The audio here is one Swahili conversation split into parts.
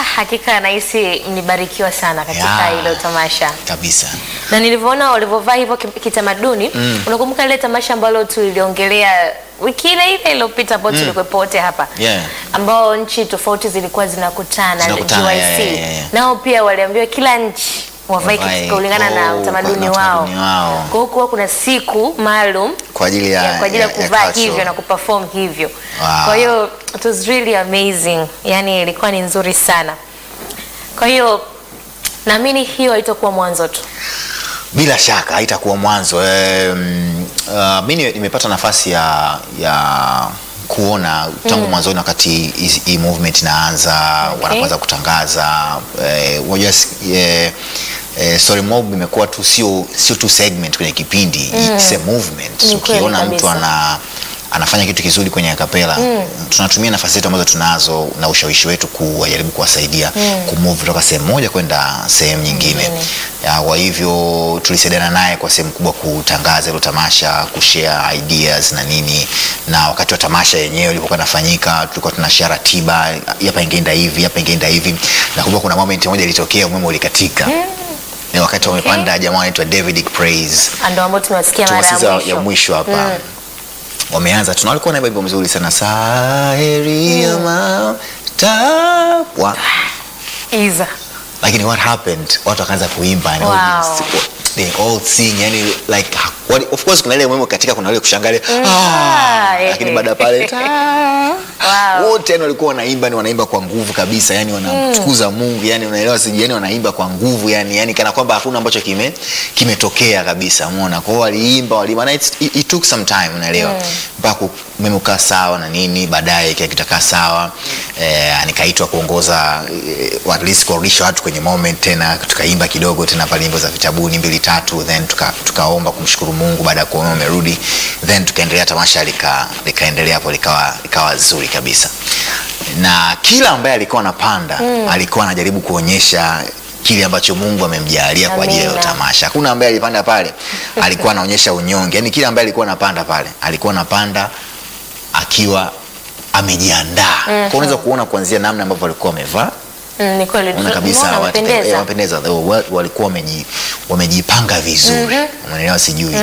hakika nahisi mlibarikiwa sana katika Yeah. hilo tamasha kabisa na nilivyoona walivyovaa hivyo ki- kitamaduni unakumbuka ile tamasha ambalo tuliliongelea wiki ile ile iliyopita ambao tulikuwepo wote hapa Yeah. ambao nchi tofauti zilikuwa zinakutana Zinakutana, GYC yeah, yeah, yeah. nao pia waliambiwa kila nchi wavae Wavae, kulingana na oh, utamaduni na wao utamaduni wao. kwa hiyo kuwa kuna siku maalum kwa ajili ya, ya, kwa ajili ya, kuvaa culture. hivyo na kuperform hivyo Wow. kwa hiyo it was really amazing yani ilikuwa ni nzuri sana kwa hiyo naamini hiyo haitakuwa mwanzo tu bila shaka haitakuwa mwanzo um, uh, mi ni- nimepata nafasi ya ya kuona tangu mwanzoni wakati hii- hii movement inaanza Okay. wanapoanza kutangaza eh, unajua eh, eh, story mob imekuwa tu sio sio tu segment kwenye kipindi it's a movement Ni kweli ukiona mtu kabisa. ana anafanya kitu kizuri kwenye akapela tunatumia nafasi zetu ambazo tunazo na ushawishi wetu kuwajaribu kuwasaidia kumove kutoka sehemu moja kwenda sehemu nyingine Ya, kwa hivyo tulisaidiana naye kwa sehemu kubwa kutangaza hilo tamasha kushare ideas na nini na wakati wa tamasha yenyewe ilipokuwa inafanyika tulikuwa tuna share ratiba hapa ingeenda hivi hapa ingeenda hivi nakumbuka kuna moment moja ilitokea umeme ulikatika Ni wakati wamepanda jamaa anaitwa David Praise ndo ambao tumewasikia mara ya tumasiza ya mwisho mwisho hapa wameanza tuna walikuwa naimba wimbo mzuri sana saheri ya matapwa Iza. lakini what happened watu wakaanza kuimba and Wow. audience, they all sing yani like what, of course kuna ile mwemo katika kuna ile kushangalia ah, Ah, lakini eh. baada ya pale ta- Wow. wote yani walikuwa wanaimba ni wanaimba kwa nguvu kabisa yani wanamtukuza Mungu yani unaelewa siji yani wanaimba kwa nguvu yani yani kana kwamba hakuna ambacho kime kimetokea kabisa umeona kwa hiyo waliimba waliimba na it's- it, it took some time unaelewa mpaka umeme ukaa sawa na nini baadaye kila kitu kaa sawa eh, nikaitwa kuongoza eh, at least kurudisha watu kwenye moment tena tukaimba kidogo tena pale nyimbo za vitabuni mbili tatu then tuka- tukaomba kumshukuru Mungu baada ya kuona umerudi then tukaendelea tamasha lika likaendelea hapo likawa likawa zuri kabisa na kila ambaye alikuwa anapanda alikuwa anajaribu kuonyesha kile ambacho Mungu amemjalia kwa ajili ya hiyo Amina. tamasha. Hakuna ambaye alipanda pale alikuwa anaonyesha unyonge, yaani kila ambaye alikuwa anapanda pale alikuwa anapanda akiwa amejiandaa. Kwa unaweza kuona kuanzia namna ambavyo walikuwa wamevaa Mm, ni kweli Unaona kabisa Umeona, watu- wamependeza. eh, wamependeza They were- walikuwa wameji- wamejipanga vizuri unaelewa sijui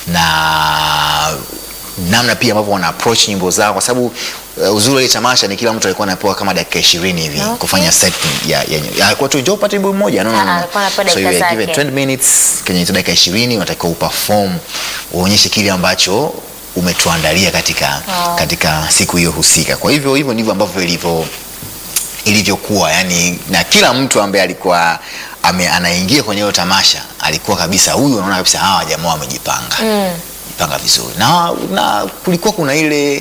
na namna pia ambavyo wana approach nyimbo zao kwa sababu uh, uzuri wa hii tamasha ni kila mtu alikuwa anapewa kama dakika ishirini hivi Okay. kufanya set ya, ya, ya alikuwa tu njoo upate wimbo mmoja no, no, Ah, no. alikuwa anapewa so you dakika were given zake. 20 minutes kwenye hizo dakika ishirini unatakiwa uperform uonyeshe kile ambacho umetuandalia katika, Wow. katika siku hiyo husika kwa hivyo hivyo ndivyo ambavyo ilivyo ilivyokuwa yani na kila mtu ambaye alikuwa ame, anaingia kwenye hiyo tamasha alikuwa kabisa huyu unaona kabisa hawa jamaa wamejipanga mm. jipanga vizuri na, na kulikuwa kuna ile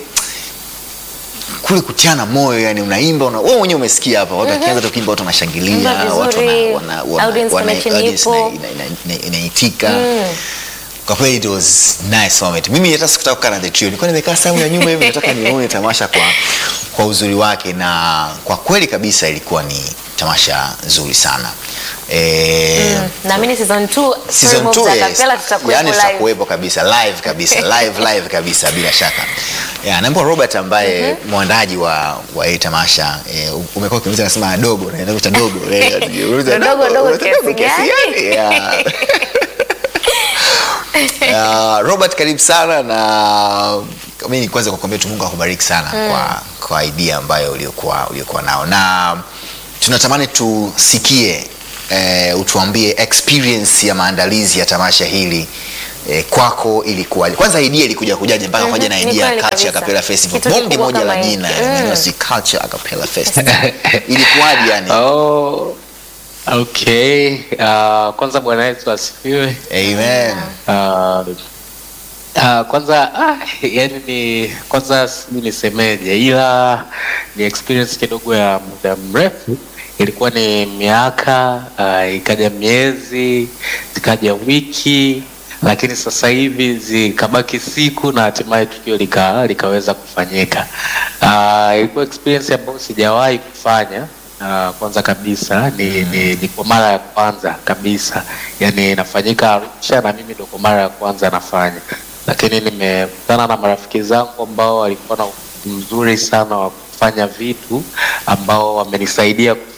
kule kutiana moyo yani unaimba una, wewe mwenyewe umesikia hapa watu wakianza tu kuimba watu wanashangilia Imba watu vizuri, wana- wana- wana- audience wana- connection audience ipo. ina- ina- ina- ina- inaitika kwa kweli it was nice moment mimi hata sikutaka kukaa na the trio nilikuwa nimekaa sehemu ya nyuma hivi nataka nione tamasha kwa kwa uzuri wake na kwa kweli kabisa ilikuwa ni tamasha nzuri sana e, naamini season 2 season 2 yes. tutakuwepo yani live. tutakuwepo kabisa live kabisa live live kabisa bila shaka yeah, naambia Robert ambaye mwandaji wa wa hii tamasha eh, umekuwa ukiniuliza nasema dogo na ndio dogo eh, unauliza Dogo, dogo unauliza kiasi gani? gani? Yeah. Uh, Robert karibu sana na mimi kwanza kukwambia tu Mungu akubariki sana kwa, kwa idea ambayo uliokuwa uliokuwa nao na tunatamani tusikie eh, utuambie experience ya maandalizi ya tamasha hili eh, kwako ilikuwaje? Kwanza idea ilikuja kujaje mpaka kwaje na ni idea ya kweli Culture kabisa. Acapella Festival, Kitu bonge kikubwa moja la kama hiki. jina Mm. neno si Culture Acapella Festival ilikuwaje yani? Oh, okay. Uh, kwanza Bwana Yesu asifiwe. Amen. Uh, uh, kwanza ah, yani ni kwanza sijui nisemeje, ila ni experience kidogo ya muda mrefu. Ilikuwa ni miaka uh, ikaja miezi zikaja wiki, lakini sasa hivi zikabaki siku na hatimaye tukio lika, likaweza kufanyika. Uh, ilikuwa experience ambayo sijawahi kufanya Uh, kwanza kabisa ni, ni, ni kwa mara ya kwanza kabisa, yani inafanyika Arusha na mimi ndo kwa mara ya kwanza nafanya, lakini nimekutana na marafiki zangu ambao walikuwa na ufundi mzuri sana wa kufanya vitu ambao wamenisaidia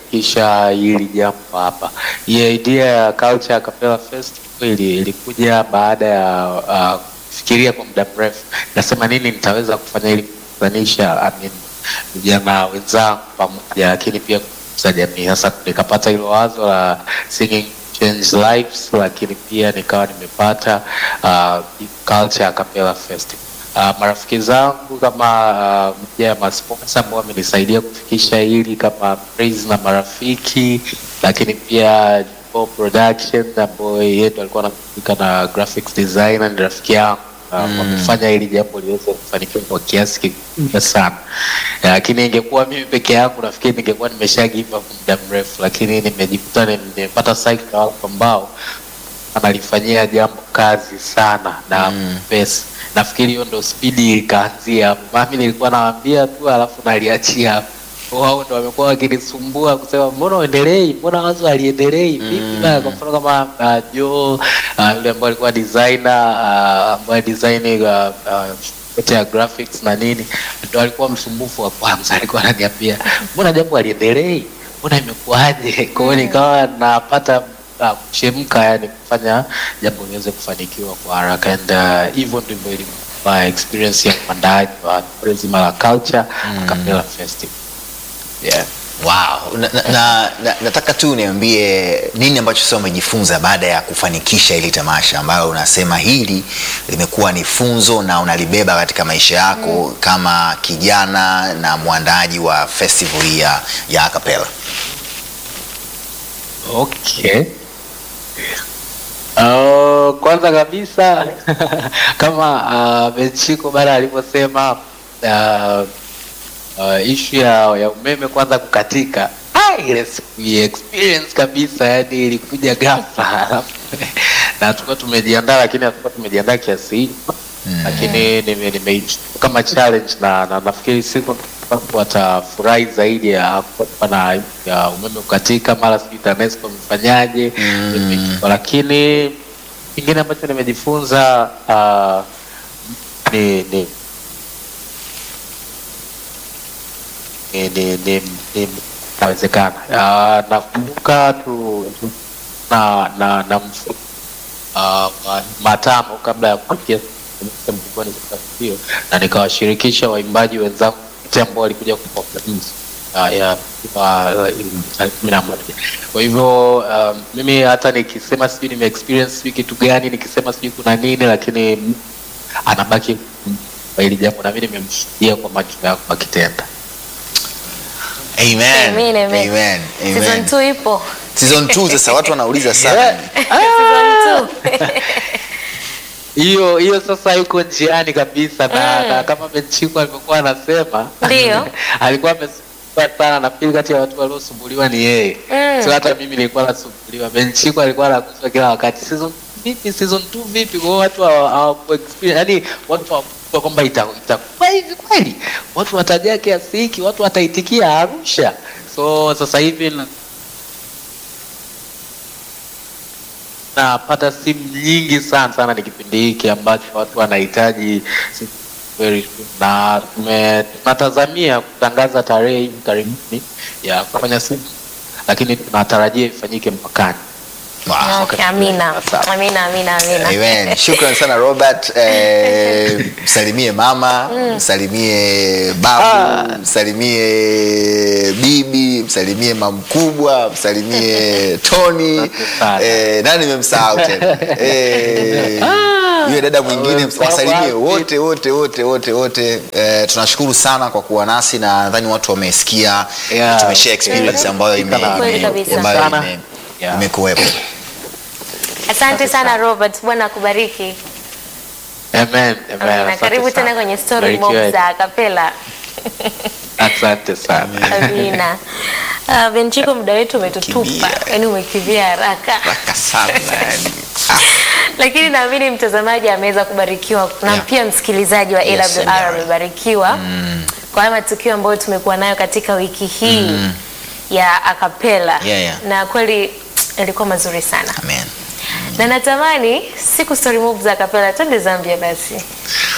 kufikisha hili jambo hapa. Hii idea ya Culture Acapella Festival ili- ilikuja baada ya uh, kufikiria kwa muda mrefu, nasema nini nitaweza kufanya ili kukutanisha I mean, vijana wenzangu pamoja, lakini pia kukuza jamii. Sasa nikapata hilo wazo la singing change lives, lakini pia nikawa nimepata uh, Culture Acapella Festival. Uh, marafiki zangu kama uh, moja ya masponsa ambao wamenisaidia kufikisha hili kama Praise na marafiki, lakini pia Jumbo Production ambayo yeye ndo alikuwa anahusika na graphics designer, ni rafiki yangu uh, wamefanya hili jambo liweze kufanikiwa kwa kiasi kikubwa sana. Eh, Lakini ingekuwa mimi peke yangu, nafikiri ningekuwa nimeshagiva kwa muda mrefu, lakini nimejikuta ni- nimepata cycle ya watu ambao analifanyia jambo kazi sana na pesa. Nafikiri hiyo ndo spidi ikaanzia hapo. Mami nilikuwa nawaambia tu alafu naliachia hapo. Wao ndo wamekuwa wakinisumbua kusema mbona uendelei, mbona wazo aliendelei vipi? bana? Kwa mfano kama uh, Joe uh, yule ambaye alikuwa designer uh, ambaye design uh, uh, yote ya graphics na nini, ndo alikuwa msumbufu wa kwanza. Alikuwa ananiambia mbona jambo aliendelei, mbona imekuwaje? Kwa hiyo nikawa napata uh, kuchemka, yani kufanya jambo liweze kufanikiwa kwa haraka, and uh, hivyo ndivyo ilikuwa experience ya uandaaji wa tukio zima la Culture Acapella Festival. Yeah. Wow. Na, na, na, na, nataka tu niambie nini ambacho sasa umejifunza baada ya kufanikisha hili tamasha ambayo unasema hili limekuwa ni funzo na unalibeba katika maisha yako kama kijana na mwandaaji wa festival hii ya, ya acapella. Okay. Uh, kwanza kabisa kama uh, Benchiko bana alivyosema uh, uh, ishu ya, ya umeme kwanza kukatika ah, ile siku ya experience kabisa, yani ilikuja ghafla alafu na tulikuwa tumejiandaa, lakini hatukuwa tumejiandaa kiasi hicho lakini nime, nime kama challenge na, na nafikiri siku watu watafurahi zaidi ya kuwa na ya umeme kukatika, mara sijui TANESCO mfanyaje mm. Lakini kingine ambacho nimejifunza uh, ni, ni ni, ni, ni, ni inawezekana. Uh, nakumbuka tu, tu na na na mfu, uh, ma- matano kabla ya kufikia mkubwani katika hiyo, na nikawashirikisha waimbaji wenzangu wote ambao walikuja kuperformance uh, ya uh, tarehe kumi na moja. Kwa hivyo um, mimi hata nikisema sijui nime experience sijui kitu gani, nikisema sijui kuna nini, lakini anabaki kwa hili jambo, na mimi nimemshuhudia kwa macho yangu akitenda. Amen. Amen, amen. Amen. Season Amen. 2 ipo. Season 2 sasa watu wanauliza sana. Season 2. hiyo hiyo sasa yuko njiani kabisa na, Mm. na kama Benchiko alivyokuwa anasema Ndio. alikuwa amesumbuliwa sana. Nafikiri kati ya watu waliosumbuliwa ni yeye Mm. sio hata mimi nilikuwa nasumbuliwa. Benchiko alikuwa anaguswa kila wakati, season vipi, season 2 vipi? Kwa hiyo watu hawa- hawaku experience, yani watu hawakujua kwamba ita- itakuwa hivi kweli, watu watajaa kiasi hiki, watu wataitikia Arusha. So sasa hivi na- napata simu nyingi sana sana, ni kipindi hiki ambacho watu wanahitaji si- very soon. na tume- tunatazamia kutangaza tarehe hivi karibuni ya kufanya simu, lakini tunatarajia ifanyike mwakani. Wow. Okay, amina. Asante. Amina, amina, amina. Amen. Shukran sana Robert. Eh, msalimie mama, msalimie babu, msalimie bibi, msalimie mamkubwa, msalimie Tony. Asante sana. Eh, nani nimemsahau tena? Eh, yule dada mwingine Umemsahau wasalimie wapi? wote wote wote wote wote. Eh, tunashukuru sana kwa kuwa nasi na nadhani watu wamesikia Yeah. tumeshare experience ambayo ime, Kweli ime, kabisa. ambayo Sana. ime, Yeah. imekuwepo. Asante sana Robert, Bwana akubariki. Amen. Amen. Amina. Asante Karibu sana. tena kwenye story Barikiwe. mob za Kapela. Asante sana. Amina. Uh, Benchiko, muda wetu umetutupa, Kimbia. yaani umekimbia haraka, Raka sana yani. Ah. lakini naamini mtazamaji ameweza kubarikiwa na Yeah. pia msikilizaji wa Yes, AWR yeah. amebarikiwa kwa haya matukio ambayo tumekuwa nayo katika wiki hii ya akapela Yeah, yeah. na kweli yalikuwa mazuri sana Amen. na natamani siku story mob za akapela twende Zambia basi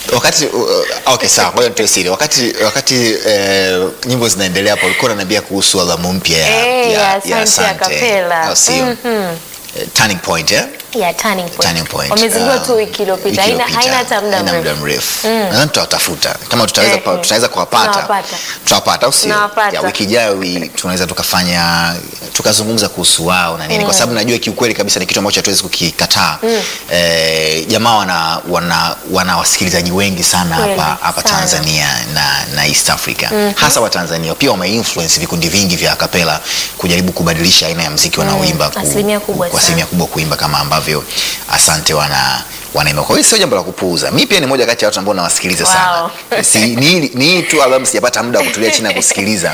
wakati uh, okay sawa ngoja nitoe siri wakati wakati eh, nyimbo zinaendelea hapo ulikuwa unaniambia kuhusu albamu mpya ya, Eh, ya, ya ya Asante ya Kapela. au sio Mhm. Eh, turning point eh? Yeah, turning point. Turning point. Wamezindua Um, tu wiki iliyopita. wiki Haina iliyopita. haina hata muda Haina mrefu. muda mrefu nadhani tutawatafuta kama tutaweza Eh, pa- eh. tutaweza kuwapata Tunawapata. tutawapata au sio Tunawapata. Ya, wiki ijayo wi- tunaweza tukafanya tukazungumza kuhusu wao na nini kwa sababu najua kiukweli kabisa ni kitu ambacho hatuwezi kukikataa eh, jamaa wana, wana, wana wasikilizaji wengi sana Kweli, hapa hapa sana. Tanzania na, na East Africa hasa wa Tanzania pia wameinfluence vikundi vingi vya kapela kujaribu kubadilisha aina ya mziki wanaoimba ku- Asilimia kubwa kwa sana. asilimia kubwa kuimba kama ambavyo asante wana wanaimba kwa hiyo sio jambo la kupuuza mi pia ni moja kati ya watu ambao nawasikiliza Wow. sana si, ni, ni hii tu albamu sijapata muda wa kutulia chini na kusikiliza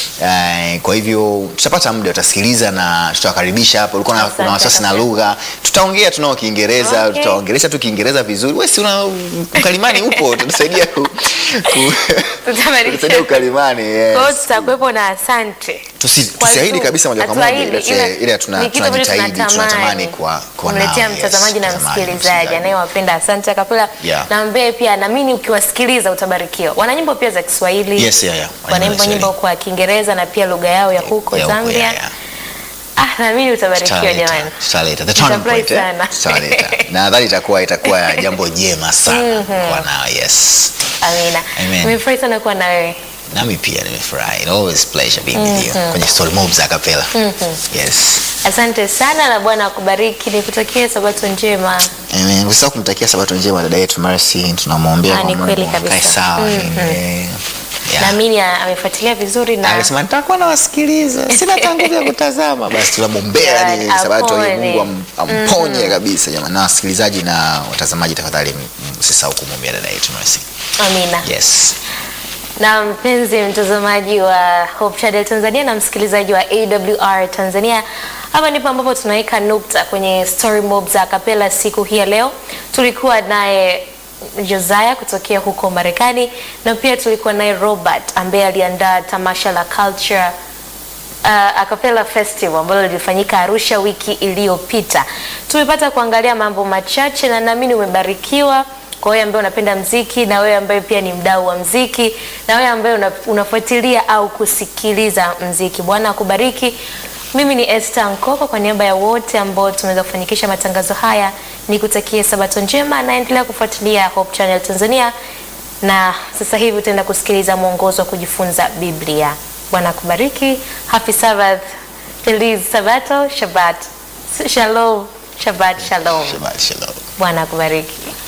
uh, kwa hivyo tutapata muda utasikiliza na tutawakaribisha hapo ulikuwa na- Asante kuna wasiwasi na kabisa. lugha tutaongea tunao kiingereza Okay. tutaongelesha tu kiingereza vizuri we si una ukalimani upo tutasaidia ku, ku, Tutabadilisha. tutasaidia ukalimani yes. Kwa hiyo tutakuwepo na asante. Tusi, Kwa tusiahidi tu- kabisa moja kwa moja hatuahidi, ile- ila ile tuna- ni kitu ambacho tunajitahidi tunatamani kwa kwa kumletea nao, yes, mtazamaji na mtazamaji, msikilizaji anayewapenda asante akapela Yeah. na ambaye pia naamini ukiwasikiliza utabarikiwa wana nyimbo pia za kiswahili Yes, yeah, yeah. wanaimba Kiswahili. nyimbo kwa kiingereza na pia lugha yao ya huko Ya huko, zambia yeah, yeah. ah naamini utabarikiwa Tutaleta, jamani tutaleta. The turning Nitafurahi point, eh? sana. Tutaleta. na nadhani itakuwa itakuwa jambo jema sana kwa nao yes amina Amen. nimefurahi sana kuwa na wewe nami pia nimefurahi It always pleasure being with you kwenye story mob za kapela yes asante sana na bwana akubariki nikutakie sabato njema Amen. Usisahau kumtakia sabato njema dada yetu Mercy, tunamwombea Ah, kwa ni Mungu kweli kabisa. akae sawa. Mhm. Eh, yeah. naamini a- amefuatilia vizuri na Alisema nitakuwa nawasikiliza, sina hata nguvu ya kutazama. Basi tunamwombea yani God, sabato hii apone. Mungu am- amponye kabisa jamani. Na wasikilizaji na watazamaji, tafadhali m- msisahau kumwombea dada yetu Mercy. amina Yes. na mpenzi mtazamaji wa Hope Channel Tanzania na msikilizaji wa AWR Tanzania, hapa ndipo ambapo tunaweka nukta kwenye story mob za kapela siku hii ya leo. Tulikuwa naye Josiah kutokea huko Marekani na pia tulikuwa naye Robert ambaye aliandaa tamasha la culture uh, Acapella Festival ambalo lilifanyika Arusha wiki iliyopita. Tumepata kuangalia mambo machache na naamini umebarikiwa. Kwa wewe ambaye unapenda mziki na wewe ambaye pia ni mdau wa mziki na wewe ambaye una, unafuatilia au kusikiliza mziki, Bwana akubariki. Mimi ni Esther Nkoko, kwa niaba ya wote ambao tumeweza kufanikisha matangazo haya, nikutakie sabato njema, naendelea kufuatilia Hope Channel Tanzania na sasa hivi utaenda kusikiliza mwongozo wa kujifunza Biblia. Bwana akubariki. Happy Sabbath. Feliz Sabato. Shabbat. Shalom. Shabbat shalom. Shabbat shalom. Bwana akubariki.